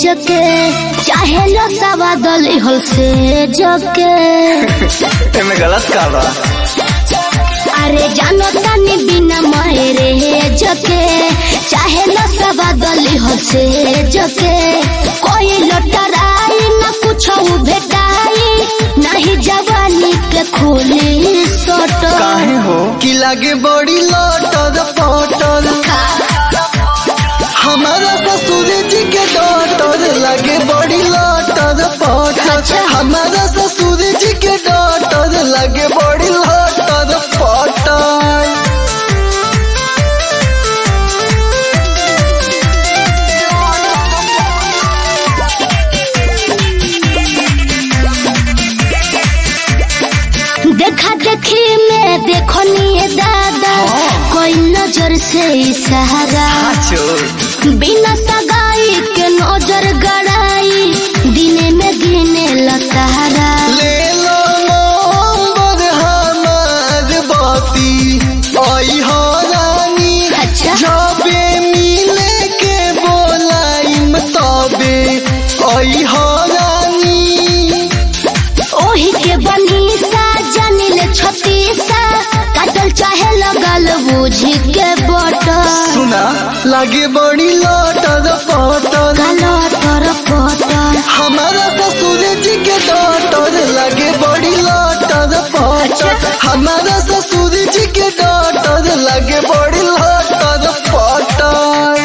जके चाहे लो सवा दली हल से जके एमे गलत का बा अरे जानो तानी बिना मायरे जके चाहे लो सवा दली हल से जके कोई लटराई न कुछ भेटाई नहीं जवानी के खोली सोटो काहे हो कि लागे बड़ी लौटल पटल हमारा ससुर जी के डॉटर लागे बड़ी लौटल पटल अच्छा। हमारा ससुर जी के डॉटर लागे बड़ी लौटल पटल देखा देखी में देखो निये दादा कोई नजर से इशारा चोर बिना सगाई के नजर गड़ाई दिने में गिने लतारा ले लो नंबर हमार बाती आई हो रानी अच्छा जबे मिले के बोलाइम तबे आई हो रानी ओही के बनी सा जानिले छतीसा काटल चाहे लगल बूझी के बटल सुना लागे बड़ी लौटल पटल गलो तर पटल हमारा ससुर जी के डॉटर लागे बड़ी लौटल पटल हमारा ससुर जी के डॉटर लागे बड़ी लौटल पटल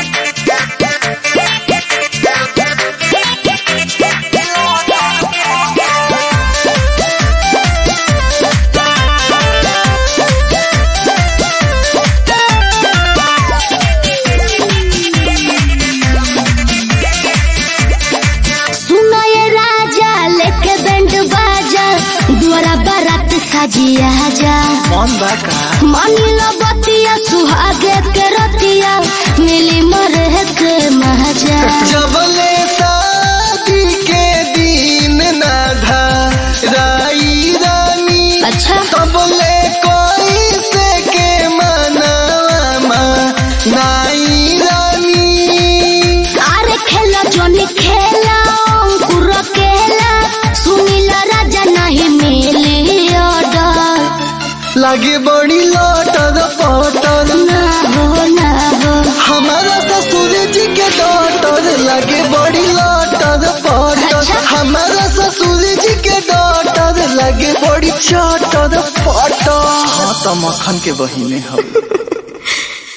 सुनो ये राजा लेके बैंड बाजा द्वारा बारात साजिया जा कौन बा का मानिलो बतिया सुहागे के रतिया मिली मरे के महाजा जबले शादी के दिन ना धा राई रानी अच्छा तबले कोई से के मनावा नाई रानी अरे खेला जोनी खेला अंकुर केला सुनीला राजा नहीं मिली ऑर्डर लागे बड़ी लौटल पटल ना हो ना हो हमारा ससुर जी के डॉटर लागे बड़ी लौटल पटल अच्छा। हमारा ससुर जी के डॉटर लागे बड़ी चौटर पटल हाँ तो मक्खन के बहिने हो